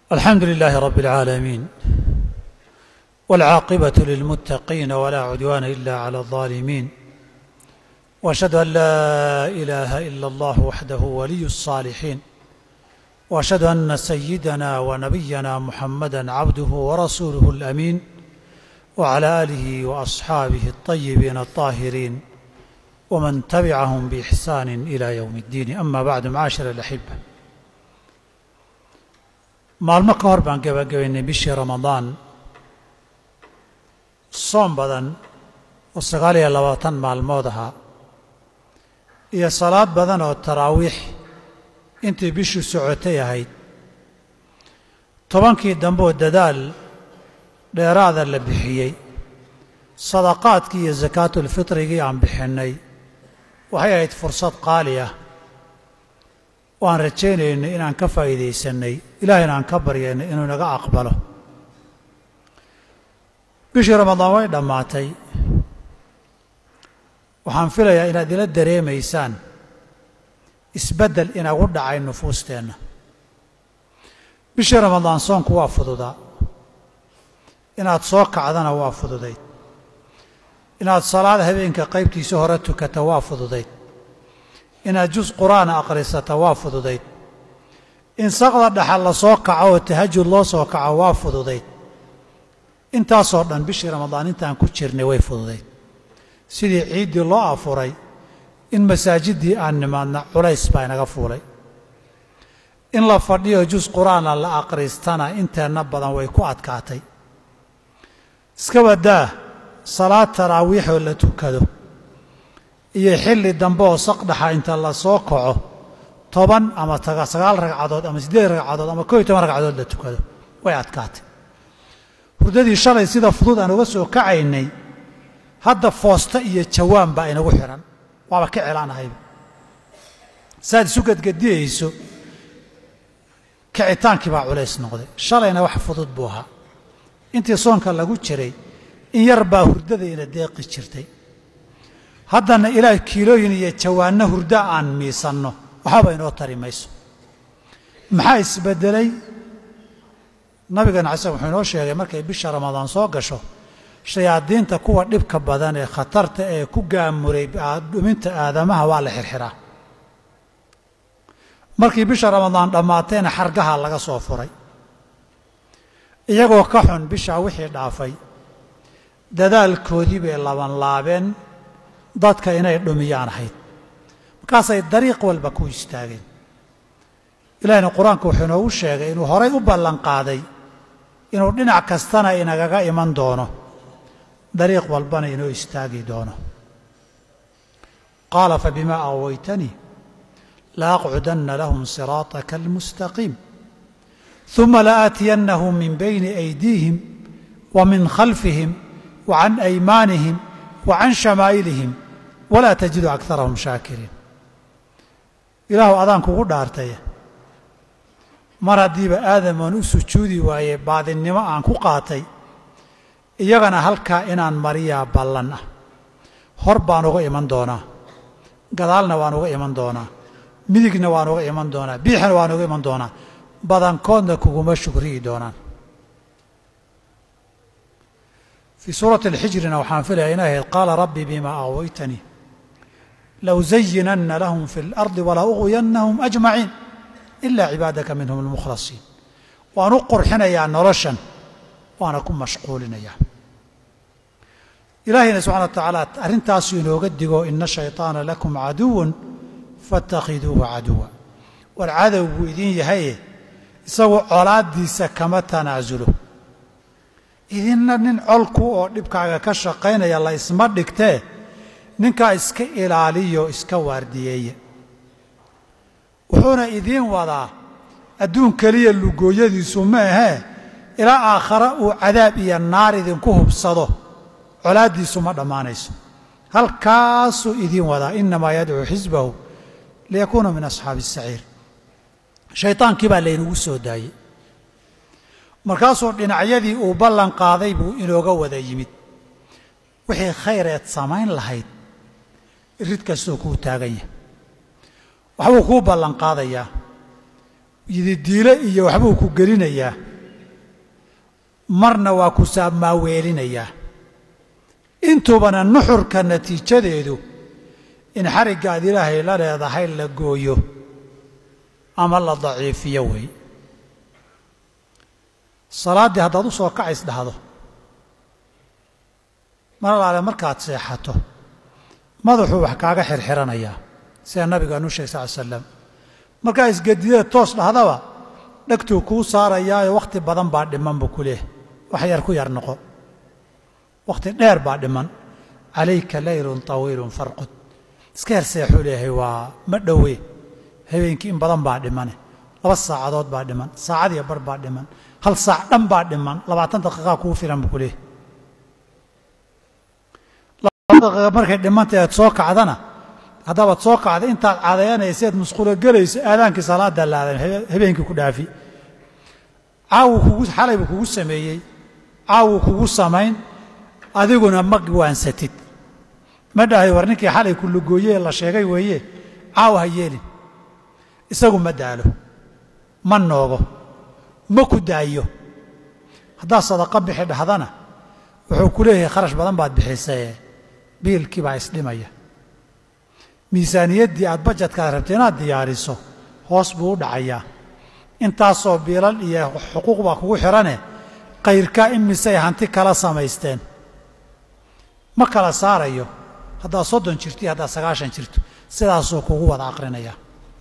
الحمد لله رب العالمين والعاقبة للمتقين ولا عدوان إلا على الظالمين وأشهد أن لا إله إلا الله وحده ولي الصالحين وأشهد أن سيدنا ونبينا محمدا عبده ورسوله الأمين وعلى آله وأصحابه الطيبين الطاهرين ومن تبعهم بإحسان إلى يوم الدين أما بعد معاشر الأحبة maalmo ka hor baan gabagabaynay bishii ramadaan soom badan oo sagaal iyo labaatan maalmood ahaa iyo salaad badan oo taraawiix intii bishuu socotay ahayd tobankii dambeoo dadaal dheeraada la bixiyey sadaqaadkii iyo sakaatulfitrigii aan bixinnay waxay ahayd fursad qaali ah oo aan rajaynaynay inaan ka faa'iidaysannay ilaahayna aan ka baryaynay inuu inaga aqbalo bishii ramadaan way dhammaatay waxaan filayaa inaad ila dareemaysaan isbeddel inagu dhacay nufuusteenna bishii ramadaan soonku waa fududaa inaad soo kacdana waa fududayd inaad salaad habeenka qaybtiisa hore tukata waa fududayd inaad jus qur'aana akhrisata waa fududayd in saqda dhaxal la soo kaco oo tahajud loo soo kaco waa fududayd intaasoo dhan bishii ramadaan intaan ku jirnay way fududayd sidii ciiddii loo afuray in masaajiddii aan nimaadna culays baa inaga fuulay in la fadhiyo jus qur'aana la akhristana inteenna badan way ku adkaatay iska badaa salaad taraawiixoo la tukado iyo xilli dambe oo saqdhaxa inta la soo kaco toban ama sagaal ragcadood ama siddeed ragcadood ama koo iyo toban ragcadood la tukado way adkaatay hurdadii shalay sida fudud aan uga soo kacaynay hadda foosta iyo jawaan baa inagu xidhan waaba ka celaanahayba saaad isu gadgadiyayso kicitaankii baa culays noqday shalayna wax fudud buu ahaa intii soonka lagu jiray in yar baa hurdadayna deeqi jirtay haddana ilaah kiilooyin iyo jawaanno hurdo aan miisanno waxbaba inoo tari mayso maxaa isbeddelay nabigana xasan wuxuu inoo sheegay markay bisha ramadaan soo gasho shayaadiinta kuwa dhibka badan ee khatarta ee ku gaamuray dhuminta aadamaha waa la xirxiraa markii bisha ramadaan dhammaatayna xargaha laga soo furay iyagoo ka xun bishaa wixii dhaafay dadaalkoodii bay labanlaabeen dadka inay dhumiyaan ahayd markaasay dariiq walba ku istaageen ilaahina qur-aanka wuxuu inoogu sheegay inuu horay u ballanqaaday inuu dhinac kastana inagaga iman doono dariiq walbana inoo istaagi doono qaala fabimaa awaytanii laaqcudanna lahum siraataka almustaqiim uma laaatiyannahum min bayni aydiihim wa min khalfihim wa can aymaanihim wa can shamaa'ilihim walaa tajidu akarahum shaakiriin ilaahu adaan kugu dhaartay mar haddiiba aadamaan u sujuudi waaye baadinnimo aan ku qaatay iyagana halkaa inaan mariyaa ballan ah hor baan uga iman doonaa gadaalna waan uga iman doonaa midigna waan uga iman doonaa biixna waan uga iman doonaa badankoodna kuguma shugriyi doonaan fii suurati alxijrina waxaan filaya inay ahayd qaala rabbi bima aawaytanii lawzayinanna lahum fi اlardi wala uغwiyannahum ajmaciin ila cibaadaka minhum almukhlasiin waan u qurxinayaa noloshan waana ku mashquulinayaa ilaahayna subxana wa tacaala arrintaasu inooga digo ina shayطaana lakum caduwan faاtakhiduuhu caduwa war cadow buu idin yahaye isagu colaaddiisa kama tanaasulo idinna nin colku oo dhibkaaga ka shaqaynaya la isma dhigtee ninkaa iska ilaaliyo iska waardiyeeya wuxuuna idiin wadaa adduun keliya lugooyadiisu ma ahee ilaa aakhare uu cadaab iyo naar idinku hubsado colaaddiisu ma dhammaanayso halkaasuu idiin wadaa innamaa yadcuu xisbahu liyakuuna min asxaabi asaciir shaytaankii baa laynagu soo daayey markaasuu dhinacyadii uu ballan qaaday buu inooga wada yimid wixii khayreed samayn lahayd irid kastoo kuu taagan yahay waxbuu kuu ballan qaadayaa yididiile iyo waxbuu ku gelinayaa marna waa ku saamaaweelinayaa intuubana nuxurka natiijadeedu in xariggaad ilaahay la leedahay la gooyo ama la daciifiyo wey salaaddii haddaad u soo kacays dhahdo mar alaale markaad seexato madaxuu wax kaaga xirxiranayaa sida nabigaanu sheegay sal l slam markaa isgedideed toos dhahdaba dhegtuu kuu saarayaayo wakhti badan baa dhiman buu ku leehay wax yar ku yar noqo wakhti dheer baa dhiman calayka laylun tawiilun farqud iska yar seexuu leeyahay waa ma dhowe habeenkii in badan baa dhimane laba saacadood baa dhiman saacadiyo bar baa dhiman hal saac dhan baa dhiman labaatan daqiiqaa kuu filan buu ku leehay labaatan daqiiqa markay dhimanta aad soo kacdana haddabaad soo kacda intaad cadayanayseed musqulo gelayso aadaankii salaada laadan habeenkii ku dhaafi caawuu kugu xalay buu kugu sameeyey caawuu kugu samayn adiguna ma waansatid ma dhahay war ninkii xalay ku lugooyee la sheegay weeye caaw ha yeelin isagu ma daalo ma noogo ma ku daayo haddaad sadaqa bixi dhahdana wuxuu ku leeyahay kharash badan baad bixisaye biilkii baa isdhimaya miisaaniyaddii aad bajadkaad rabtay inaad diyaariso hoos buu u dhacayaa intaasoo biilal iyo xuquuq baa kugu xidhane kayrkaa imisay hanti kala samaysteen ma kala saarayo haddaad soddon jirto iyo haddaad sagaashan jirto sidaasuu kugu wada aqrinayaa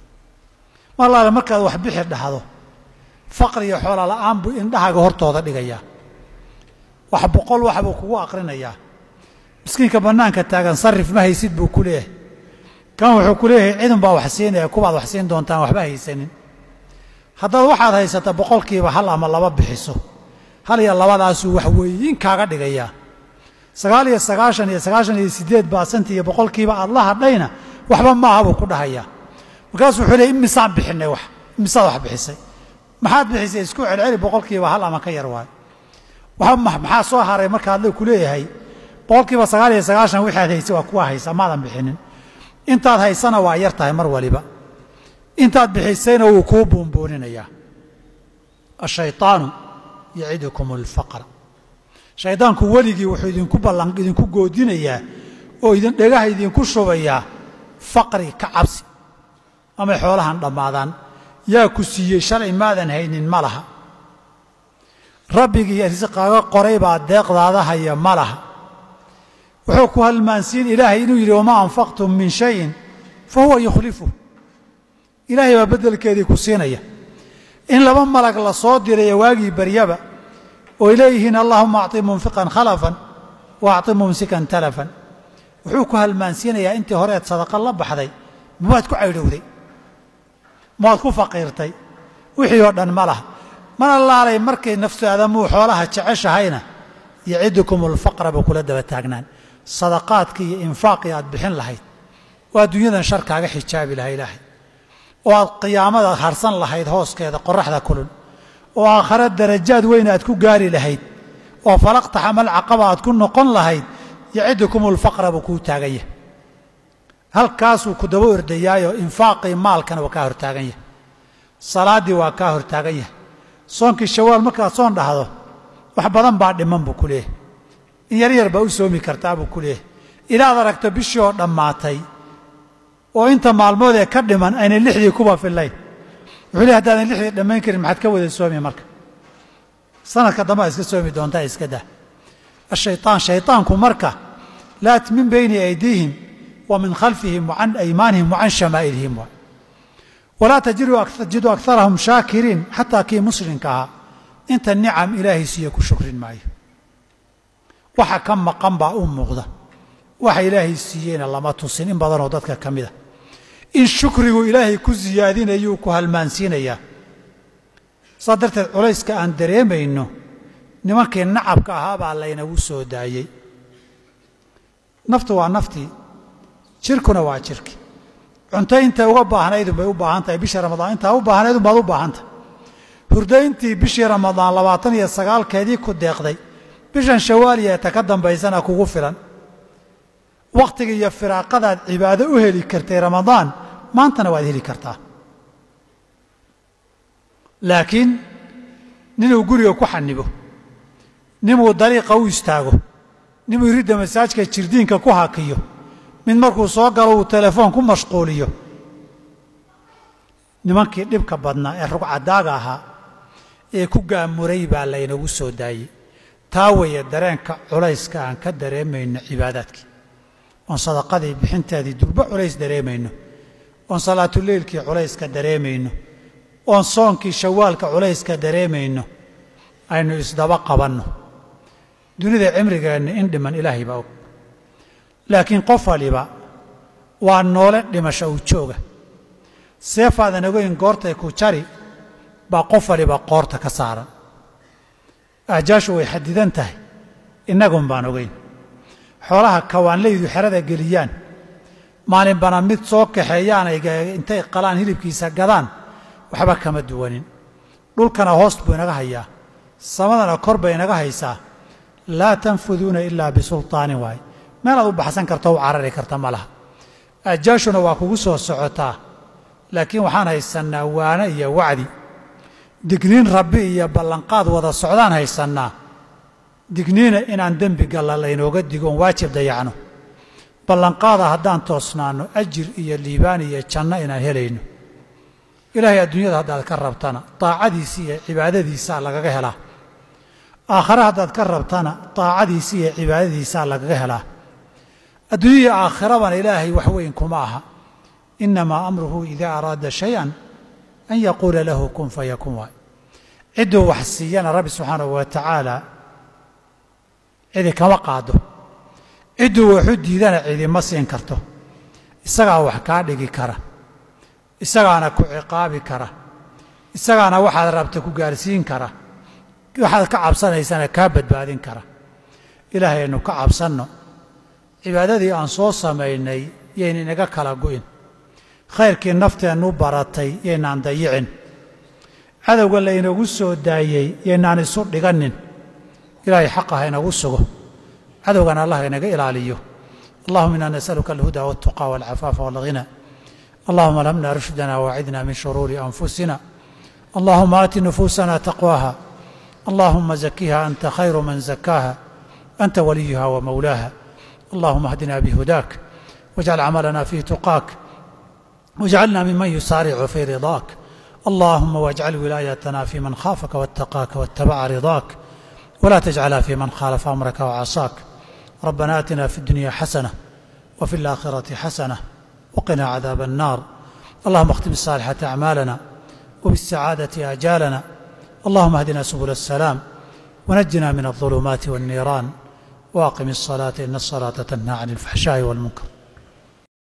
mar laale markaad wax bixi dhahdo faqri iyo xoola la'aan buu indhahaaga hortooda dhigayaa wax boqol wax buu kugu aqrinayaa miskiinka bannaanka taagan sarrif ma haysid buu ku leeyahay kan wuxuu ku leeyahay cidun baa wax siinaya kubaad wax siin doontaan waxba haysanin haddaad waxaad haysata boqolkiiba hal ama laba bixiso hal iyo labadaasuu wax weeyin kaaga dhigayaa sagaal iyo sagaashan iyo sagaashan iyo siddeed baasanti iyo boqolkiiba aad la hadhayna waxba maaha buu ku dhahayaa markaasuu wuxuu leeyay imisaan bixinay wax imisaad wax bixisay maxaad bixisay isku celceli boqolkiiba hal ama ka yar waayo waxba maxaa soo haray markaad ku leeyahay boqolkiiba sagaal iyo sagaashan wixaad haysay waa kuwa haysa maadan bixinin intaad haysana waa yar tahay mar waliba intaad bixisayna wuu kuu buunbuuninayaa ashayطaanu yacidukum اlfaqra shaydaanku weligii wuxuu idinku ballan idinku goodinayaa oo idin dhegaha idinku shubayaa faqri ka cabsi amay xoolahan dhammaadaan yaa ku siiyey shalay maadan haynin ma laha rabbigii risqaaga qoray baa deeqdaada haya ma laha wuxuu ku halmaansiin ilaahay inuu yidhi wamaa anfaqtum min shayin fa huwa yukhlifu ilaahay baa beddelkeedii ku siinaya in laba malag la soo diraya waagii baryaba ooy leeyihiin allahuma acطi munfiqan khalafan wa acطi mumsikan talafan wuxuu ku halmaansiinayaa intii horeed sadaqa la baxday mawaad ku caydhowday mawaad ku faqiirtay wixii oo dhan ma laha mana laalay markay naftu aadamuu xoolaha jeceshahayna yacidukum alfaqra buu kula daba taagnaan sadaqaadkii iyo infaaqii aad bixin lahayd oo adduunyadan shar kaaga xijaabi laha ilaahay oo aad qiyaamada harsan lahayd hooskeeda qoraxda kulul oo aakhare darajaad weyn aad ku gaari lahayd oo falaqtaxamal caqaba aad ku noqon lahayd yacidukum alfaqra buu kuu taagan yahay halkaasuu ku daba ordayaayo infaaqii maalkana waa kaa hortaagan yahay salaaddii waa kaa hortaagan yahay soonkii shawaal markaad soon dhahdo wax badan baa dhiman buu ku leeyahay in yar yar baa u soomi kartaa buu ku leeyahay ilaad aragto bishii oo dhammaatay oo inta maalmood ee ka dhiman aynay lixdii kuba fillayn wuxuu leey haddaadan lixdii dhammayn karin maxaad ka wada soomi marka sanadka dambe ad iska soomi doontaa iska dah ashaytaan shaytaanku marka laat min bayni aydiihim wa min khalfihim wa can aymaanihim wa can shamaa'ilihim waay walaa tajidu akarahum shaakiriin xataa kii muslimka ahaa inta nicam ilaahay siiye ku shukrin maayo waxa ka maqan baa u muuqda waxa ilaahay siiyeyna lama tusin in badanoo dadka ka mida in shukrigu ilaahay ku siyaadinayuu ku halmaansiinayaa saa darteed culayska aan dareemayno nimankii nacabka ahaa baa laynagu soo daayey naftu waa naftii jirkuna waa jirki cunto intay uga baahnaydun bay u baahan tahay bishii ramadaan intaa u baahnaydun baad u baahan tahay hurdayntii bishii ramadaan labaatan iyo sagaalkeedii ku deeqday bishan shawaaliya eta ka dambaysana kugu filan wakhtiga iyo firaaqadaad cibaado u heli kartay ramadaan maantana waad heli kartaa laakiin ninuu guriga ku xanibo ninuu dariiqa u istaago ninuu iridda masaajka jirdiinka ku hakiyo mid markuu soo galo uu telefoon ku mashquuliyo nimankii dhibka badnaa ee rugcadaaga ahaa ee ku gaamuray baa laynagu soo daayey taa weeye dareenka culayska aan ka dareemayno cibaadaadkii oon sadaqadii bixinteedii durbo culays dareemayno oon salaatuleylkii culayska dareemayno oon soonkii shawaalka culayska dareemayno aynu isdaba qabanno dunida cimrigeenna in dhiman ilaahay baa og laakiin qof waliba waa noole dhimasho u jooga seefaadan ogeyn goortay ku jari baa qof waliba qoorta ka saaran ahjaashu way xadidan tahay innagun baan ogeyn xoolaha kawaanlaydu xerada geliyaan maalinbana mid soo kaxeeyaan ay intay qalaan hilibkiisa gadaan waxba kama duwanin dhulkana hoost buu inaga hayaa samadana kor bay inaga haysaa laa tanfuduuna ilaa bisulطaanin waaye meelaad u baxsan karto u carari karta ma laha ahjaashuna waa kugu soo socotaa laakiin waxaan haysannaa waane iyo wacdi digniin rabbi iyo ballanqaad wada socdaan haysannaa digniina inaan dembi galla laynooga digo oon waajib dayacno ballanqaada haddaan toosnaanno ajir iyo liibaan iyo janno inaan helayno ilaahay adduunyada haddaad ka rabtana daacadiisi iyo cibaadadiisaa lagaga helaa aakhare haddaad ka rabtana daacadiisi iyo cibaadadiisaa lagaga helaa adduunya iyo aakhirabana ilaahay wax weyn kuma aha inamaa amruhu idaa araada shay-an an yaquula lahu kun fayakun waay cidduu wax siiyana rabbi subxaanahu wa tacaala cidi kama qaado cidduu waxu diidana cidima siin karto isagaa wax kaa dhigi kara isagaana ku ciqaabi kara isagaana waxaad rabta ku gaarsiin kara waxaad ka cabsanaysana kaa badbaadin kara ilaahay aynu ka cabsanno cibaadadii aan soo samaynay yayna inaga kala gu'in khayrkii nafteennu baratay yaynaan dayicin cadowga laynagu soo daayey yaynaan isu dhiganin ilaahay xaqa ha inagu sugo cadowgana allah inaga ilaaliyo allahuma inaa nasaluka alhuda waltuqa walcafaafa walghina allahuma alhamna rushdana waacidna min shuruuri anfusina allahuma aati nufuusana taqwaha allahuma zakiha anta khayru man zakaaha anta waliyuha wamawlaaha allahuma ahdina bihudaak wajcal camalana fi tuqaak واجعلنا ممن يسارع في رضاك اللهم واجعل ولايتنا في من خافك واتقاك واتبع رضاك ولا تجعلها في من خالف امرك وعصاك ربنا اتنا في الدنيا حسنه وفي الاخره حسنه وقنا عذاب النار اللهم اختم الصالحه اعمالنا وبالسعاده اجالنا اللهم اهدنا سبل السلام ونجنا من الظلمات والنيران واقم الصلاه ان الصلاه تنهى عن الفحشاء والمنكر